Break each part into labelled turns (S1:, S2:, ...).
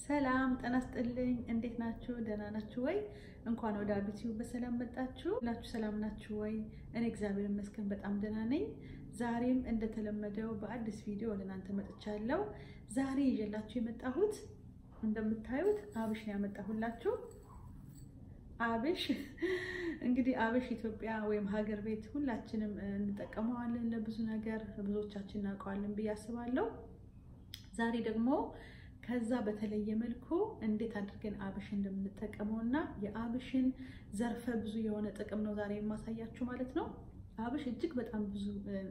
S1: ሰላም ጤና ይስጥልኝ። እንዴት ናችሁ? ደህና ናችሁ ወይ? እንኳን ወደ አቢቲዩ በሰላም መጣችሁ። ሁላችሁ ሰላም ናችሁ ወይ? እኔ እግዚአብሔር ይመስገን በጣም ደህና ነኝ። ዛሬም እንደተለመደው በአዲስ ቪዲዮ ወደ እናንተ መጥቻለሁ። ዛሬ ይዤላችሁ የመጣሁት እንደምታዩት አብሽ ነው ያመጣሁላችሁ። አብሽ እንግዲህ አብሽ ኢትዮጵያ ወይም ሀገር ቤት ሁላችንም እንጠቀመዋለን ለብዙ ነገር፣ ብዙዎቻችን እናውቀዋለን ብዬ አስባለሁ። ዛሬ ደግሞ ከዛ በተለየ መልኩ እንዴት አድርገን አብሽ እንደምንጠቀመው እና የአብሽን ዘርፈ ብዙ የሆነ ጥቅም ነው ዛሬ የማሳያችሁ ማለት ነው። አብሽ እጅግ በጣም ብዙ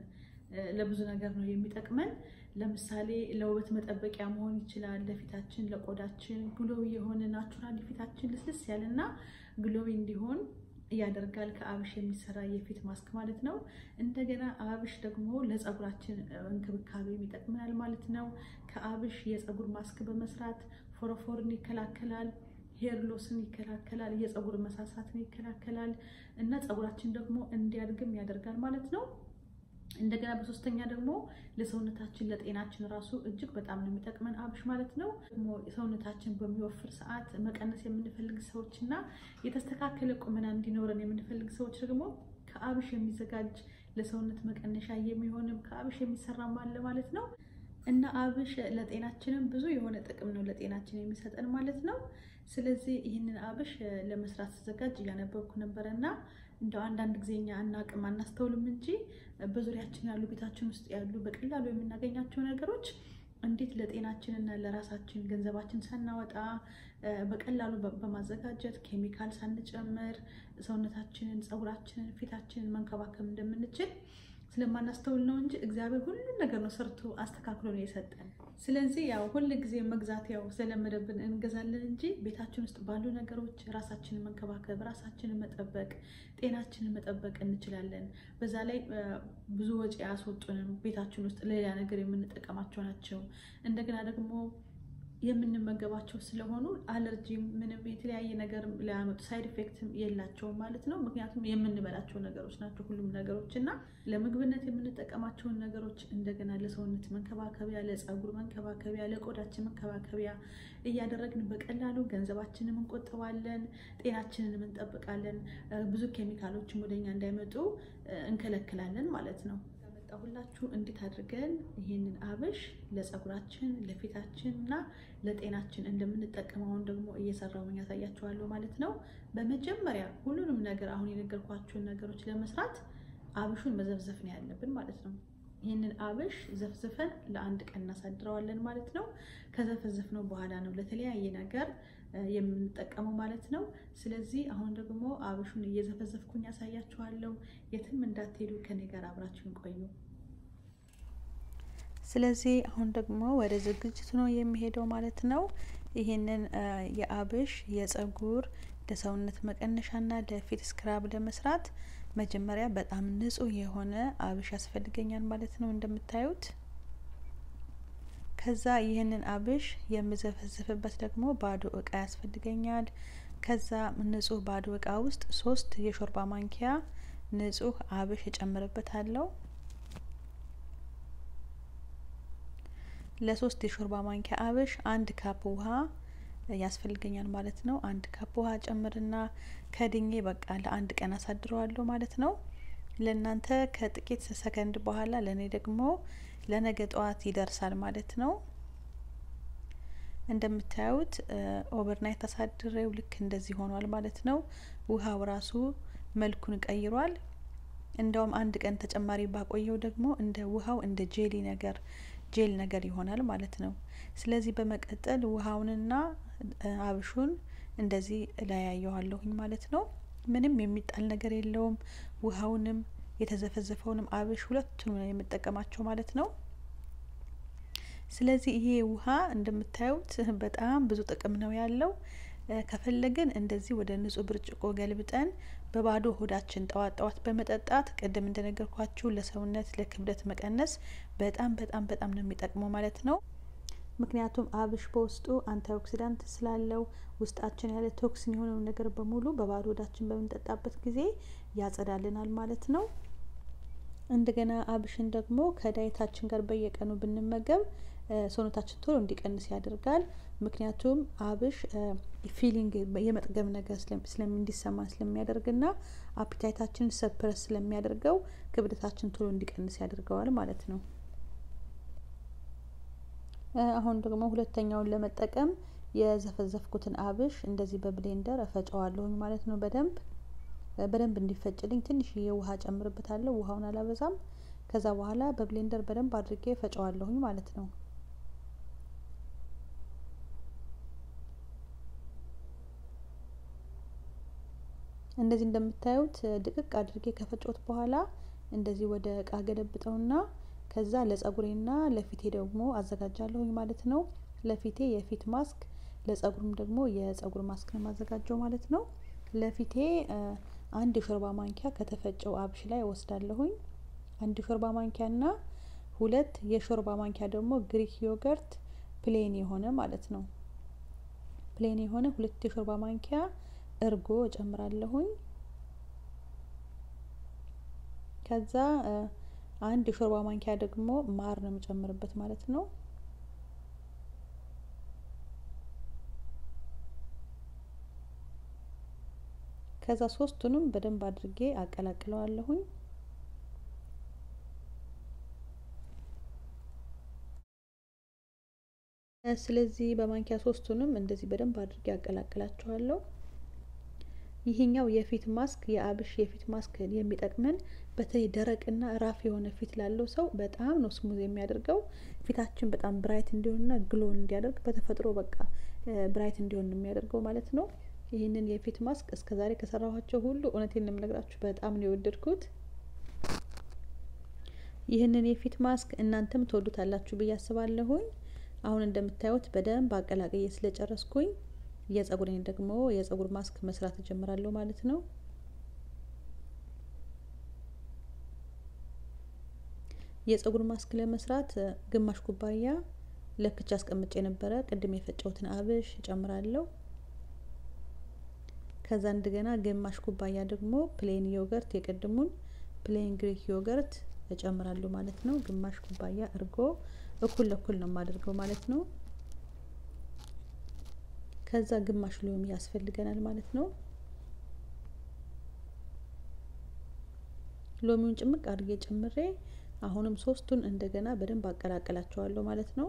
S1: ለብዙ ነገር ነው የሚጠቅመን። ለምሳሌ ለውበት መጠበቂያ መሆን ይችላል። ለፊታችን፣ ለቆዳችን ግሎዊ የሆነ ናቹራል ፊታችን ልስልስ ያለና ግሎዊ እንዲሆን ያደርጋል። ከአብሽ የሚሰራ የፊት ማስክ ማለት ነው። እንደገና አብሽ ደግሞ ለፀጉራችን እንክብካቤ ይጠቅመናል ማለት ነው። ከአብሽ የፀጉር ማስክ በመስራት ፎረፎርን ይከላከላል፣ ሄር ሎስን ይከላከላል፣ የፀጉር መሳሳትን ይከላከላል እና ፀጉራችን ደግሞ እንዲያድግም ያደርጋል ማለት ነው። እንደገና በሶስተኛ ደግሞ ለሰውነታችን ለጤናችን ራሱ እጅግ በጣም ነው የሚጠቅመን አብሽ ማለት ነው። ደግሞ ሰውነታችን በሚወፍር ሰዓት መቀነስ የምንፈልግ ሰዎች እና የተስተካከለ ቁመና እንዲኖረን የምንፈልግ ሰዎች ደግሞ ከአብሽ የሚዘጋጅ ለሰውነት መቀነሻ የሚሆንም ከአብሽ የሚሰራም አለ ማለት ነው። እና አብሽ ለጤናችንም ብዙ የሆነ ጥቅም ነው ለጤናችን የሚሰጠን ማለት ነው። ስለዚህ ይህንን አብሽ ለመስራት ስዘጋጅ እያነበብኩ ነበረ እና እንደው አንዳንድ ጊዜ እኛ አናቅም አናስተውልም እንጂ በዙሪያችን ያሉ ቤታችን ውስጥ ያሉ በቀላሉ የምናገኛቸው ነገሮች እንዴት ለጤናችን እና ለራሳችን ገንዘባችን ሳናወጣ በቀላሉ በማዘጋጀት ኬሚካል ሳንጨምር ሰውነታችንን፣ ፀጉራችንን፣ ፊታችንን መንከባከብ እንደምንችል ስለማናስተውል ነው እንጂ እግዚአብሔር ሁሉን ነገር ነው ሰርቶ አስተካክሎ ነው የሰጠን። ስለዚህ ያው ሁል ጊዜ መግዛት ያው ስለመደብን እንገዛለን እንጂ ቤታችን ውስጥ ባሉ ነገሮች ራሳችንን መንከባከብ፣ ራሳችንን መጠበቅ፣ ጤናችንን መጠበቅ እንችላለን። በዛ ላይ ብዙ ወጪ አያስወጡንም። ቤታችን ውስጥ ሌላ ነገር የምንጠቀማቸው ናቸው። እንደገና ደግሞ የምንመገባቸው ስለሆኑ አለርጂም ምንም የተለያየ ነገር ሊያመጡ ሳይድ ኢፌክትም የላቸውም ማለት ነው። ምክንያቱም የምንበላቸው ነገሮች ናቸው ሁሉም ነገሮች እና ለምግብነት የምንጠቀማቸውን ነገሮች እንደገና ለሰውነት መንከባከቢያ፣ ለፀጉር መንከባከቢያ፣ ለቆዳችን መንከባከቢያ እያደረግን በቀላሉ ገንዘባችንን እንቆጥባለን፣ ጤናችንን እንጠብቃለን። ብዙ ኬሚካሎችም ወደኛ እንዳይመጡ እንከለክላለን ማለት ነው። ሁላችሁ እንዴት አድርገን ይህንን አብሽ ለፀጉራችን ለፊታችን እና ለጤናችን እንደምንጠቀመውን ደግሞ እየሰራው ያሳያችኋለሁ ማለት ነው። በመጀመሪያ ሁሉንም ነገር አሁን የነገርኳችሁን ነገሮች ለመስራት አብሹን መዘፍዘፍ ነው ያለብን ማለት ነው። ይህንን አብሽ ዘፍዝፈን ለአንድ ቀን እናሳድረዋለን ማለት ነው። ከዘፈዘፍነው በኋላ ነው ለተለያየ ነገር የምንጠቀመው ማለት ነው። ስለዚህ አሁን ደግሞ አብሹን እየዘፈዘፍኩኝ ያሳያችኋለሁ። የትም እንዳትሄዱ ከኔ ጋር አብራችሁን ቆዩ። ስለዚህ አሁን ደግሞ ወደ ዝግጅቱ ነው የሚሄደው ማለት ነው። ይህንን የአብሽ የፀጉር ለሰውነት መቀነሻና ለፊት ስክራብ ለመስራት መጀመሪያ በጣም ንጹህ የሆነ አብሽ ያስፈልገኛል ማለት ነው እንደምታዩት። ከዛ ይህንን አብሽ የምዘፈዝፍበት ደግሞ ባዶ እቃ ያስፈልገኛል። ከዛ ንጹህ ባዶ እቃ ውስጥ ሶስት የሾርባ ማንኪያ ንጹህ አብሽ እጨምርበታለሁ። ለሶስት የሾርባ ማንኪያ አብሽ አንድ ካፕ ውሃ ያስፈልገኛል ማለት ነው። አንድ ካፕ ውሃ ጨምርና ከድኜ በቃ ለአንድ ቀን አሳድረዋለሁ ማለት ነው። ለእናንተ ከጥቂት ሰከንድ በኋላ ለእኔ ደግሞ ለነገ ጠዋት ይደርሳል ማለት ነው። እንደምታዩት ኦቨርናይት አሳድሬው ልክ እንደዚህ ሆኗል ማለት ነው። ውሃው ራሱ መልኩን ቀይሯል። እንደውም አንድ ቀን ተጨማሪ ባቆየው ደግሞ እንደ ውሃው እንደ ጄሊ ነገር ጄል ነገር ይሆናል ማለት ነው። ስለዚህ በመቀጠል ውሃውንና አብሹን እንደዚህ እለያየዋለሁኝ ማለት ነው። ምንም የሚጣል ነገር የለውም። ውሃውንም የተዘፈዘፈውንም አብሽ ሁለቱንም ነው የምጠቀማቸው ማለት ነው። ስለዚህ ይሄ ውሃ እንደምታዩት በጣም ብዙ ጥቅም ነው ያለው። ከፈለግን እንደዚህ ወደ ንጹህ ብርጭቆ ገልብጠን በባዶ ሆዳችን ጠዋት ጠዋት በመጠጣት ቅድም እንደነገርኳችሁ ለሰውነት ለክብደት መቀነስ በጣም በጣም በጣም ነው የሚጠቅመው ማለት ነው። ምክንያቱም አብሽ በውስጡ አንታኦክሲዳንት ስላለው ውስጣችን ያለ ቶክሲን የሆነው ነገር በሙሉ በባዶ ሆዳችን በምንጠጣበት ጊዜ ያጸዳልናል ማለት ነው። እንደገና አብሽን ደግሞ ከዳይታችን ጋር በየቀኑ ብንመገብ ሰውነታችን ቶሎ እንዲቀንስ ያደርጋል። ምክንያቱም አብሽ ፊሊንግ የመጥገብ ነገር እንዲሰማ ስለሚያደርግና አፒታይታችን ሰፕረስ ስለሚያደርገው ክብደታችን ቶሎ እንዲቀንስ ያደርገዋል ማለት ነው። አሁን ደግሞ ሁለተኛውን ለመጠቀም የዘፈዘፍኩትን አብሽ እንደዚህ በብሌንደር እፈጨዋለሁኝ ማለት ነው። በደንብ በደንብ እንዲፈጭልኝ ትንሽዬ ውሃ ጨምርበታለሁ። ውሃውን አላበዛም። ከዛ በኋላ በብሌንደር በደንብ አድርጌ ፈጨዋለሁኝ ማለት ነው። እንደዚህ እንደምታዩት ድቅቅ አድርጌ ከፈጨሁት በኋላ እንደዚህ ወደ እቃ ገለብጠውና ከዛ ለጸጉሬና ለፊቴ ደግሞ አዘጋጃለሁኝ ማለት ነው። ለፊቴ የፊት ማስክ ለጸጉሩም ደግሞ የጸጉር ማስክ ነው የማዘጋጀው ማለት ነው። ለፊቴ አንድ የሾርባ ማንኪያ ከተፈጨው አብሽ ላይ ወስዳለሁኝ። አንድ የሾርባ ማንኪያ እና ሁለት የሾርባ ማንኪያ ደግሞ ግሪክ ዮገርት ፕሌን የሆነ ማለት ነው። ፕሌን የሆነ ሁለት የሾርባ ማንኪያ እርጎ እጨምራለሁኝ። ከዛ አንድ የሾርባ ማንኪያ ደግሞ ማር ነው የምጨምርበት ማለት ነው። ከዛ ሶስቱንም በደንብ አድርጌ አቀላቅለዋለሁኝ። ስለዚህ በማንኪያ ሶስቱንም እንደዚህ በደንብ አድርጌ አቀላቅላቸዋለሁ። ይሄኛው የፊት ማስክ የአብሽ የፊት ማስክ የሚጠቅመን በተለይ ደረቅና ራፍ የሆነ ፊት ላለው ሰው በጣም ነው ስሙዝ የሚያደርገው። ፊታችን በጣም ብራይት እንዲሆንና ግሎን እንዲያደርግ በተፈጥሮ በቃ ብራይት እንዲሆን ነው የሚያደርገው ማለት ነው። ይህንን የፊት ማስክ እስከዛሬ ከሰራኋቸው ሁሉ እውነቴን ነው የምነግራችሁ በጣም ነው የወደድኩት። ይህንን የፊት ማስክ እናንተም ትወዱታላችሁ ብዬ አስባለሁኝ። አሁን እንደምታዩት በደንብ አቀላቅዬ ስለጨረስኩኝ የጸጉሬን ደግሞ የጸጉር ማስክ መስራት እጀምራለሁ ማለት ነው። የጸጉር ማስክ ለመስራት ግማሽ ኩባያ ለክቼ አስቀምጬ የነበረ ቅድም የፈጨሁትን አብሽ እጨምራለሁ። ከዛ እንደገና ግማሽ ኩባያ ደግሞ ፕሌን ዮገርት የቅድሙን ፕሌን ግሪክ ዮገርት እጨምራለሁ ማለት ነው። ግማሽ ኩባያ እርጎ እኩል ለኩል ነው የማደርገው ማለት ነው። ከዛ ግማሽ ሎሚ ያስፈልገናል ማለት ነው። ሎሚውን ጭምቅ አድርጌ ጨምሬ አሁንም ሶስቱን እንደገና በደንብ አቀላቅላቸዋለሁ ማለት ነው።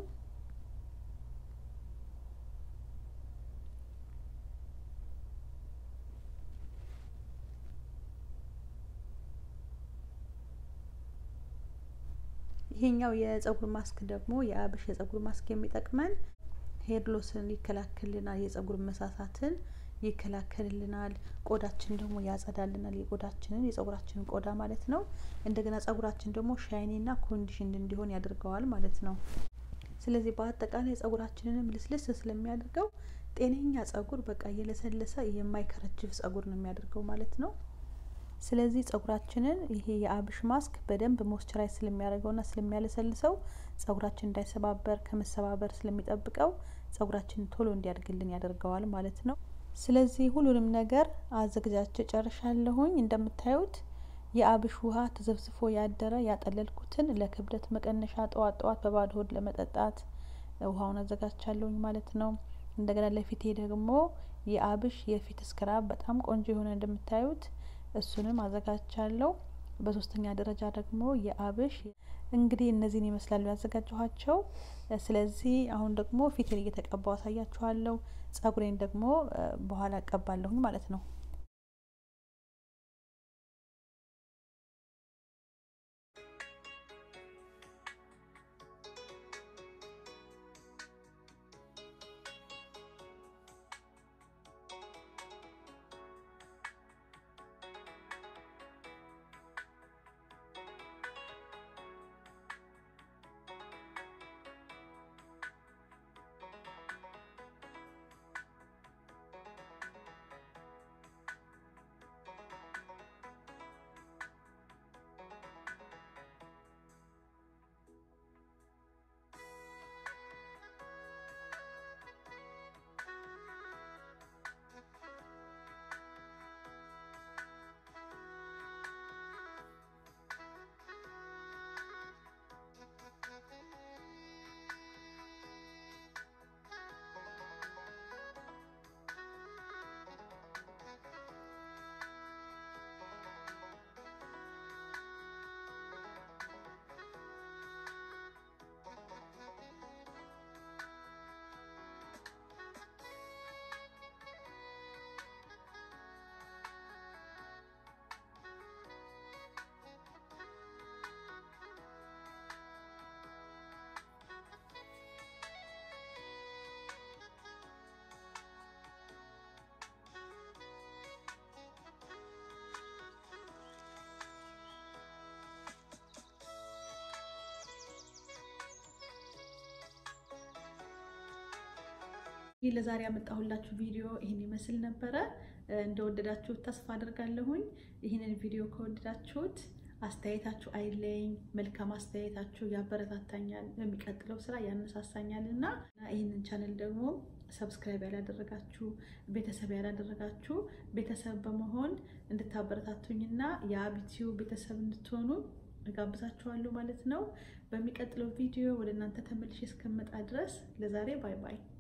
S1: ይሄኛው የጸጉር ማስክ ደግሞ የአብሽ የጸጉር ማስክ የሚጠቅመን ሄር ሎስን ይከላከልልናል፣ የጸጉር መሳሳትን ይከላከልልናል፣ ቆዳችን ደግሞ ያጸዳልናል። የቆዳችንን የጸጉራችንን ቆዳ ማለት ነው። እንደገና ጸጉራችን ደግሞ ሻይኒና ኮንዲሽን እንዲሆን ያደርገዋል ማለት ነው። ስለዚህ በአጠቃላይ ጸጉራችንንም ልስልስ ስለሚያደርገው ጤነኛ ጸጉር በቃ የለሰለሰ የማይከረችፍ ጸጉር ነው የሚያደርገው ማለት ነው። ስለዚህ ጸጉራችንን ይሄ የአብሽ ማስክ በደንብ ሞስቸራይዝ ስለሚያደርገውና ስለሚያለሰልሰው ጸጉራችን እንዳይሰባበር ከመሰባበር ስለሚጠብቀው ጸጉራችን ቶሎ እንዲያድግልን ያደርገዋል ማለት ነው። ስለዚህ ሁሉንም ነገር አዘግጃጅ ጨርሻለሁኝ። እንደምታዩት የአብሽ ውሃ ተዘብዝፎ ያደረ ያጠለልኩትን ለክብደት መቀነሻ ጠዋት ጠዋት በባዶ ሆድ ለመጠጣት ውሃውን አዘጋጅቻለሁኝ ማለት ነው። እንደገና ለፊቴ ደግሞ የአብሽ የፊት ስክራብ በጣም ቆንጆ የሆነ እንደምታዩት እሱንም አዘጋጅቻለሁ። በሶስተኛ ደረጃ ደግሞ የአብሽ እንግዲህ እነዚህን ይመስላሉ ያዘጋጀኋቸው። ስለዚህ አሁን ደግሞ ፊቴን እየተቀባው አሳያችኋለሁ። ጸጉሬን ደግሞ በኋላ እቀባለሁኝ ማለት ነው። ይህ ለዛሬ ያመጣሁላችሁ ቪዲዮ ይህን ይመስል ነበረ። እንደወደዳችሁት ተስፋ አድርጋለሁኝ። ይህንን ቪዲዮ ከወደዳችሁት አስተያየታችሁ አይለኝ። መልካም አስተያየታችሁ ያበረታታኛል፣ በሚቀጥለው ስራ ያነሳሳኛል እና ይህንን ቻነል ደግሞ ሰብስክራይብ ያላደረጋችሁ ቤተሰብ ያላደረጋችሁ ቤተሰብ በመሆን እንድታበረታቱኝና የአቢቲዩ ቤተሰብ እንድትሆኑ እጋብዛችኋለሁ ማለት ነው። በሚቀጥለው ቪዲዮ ወደ እናንተ ተመልሼ እስከመጣ ድረስ ለዛሬ ባይ ባይ።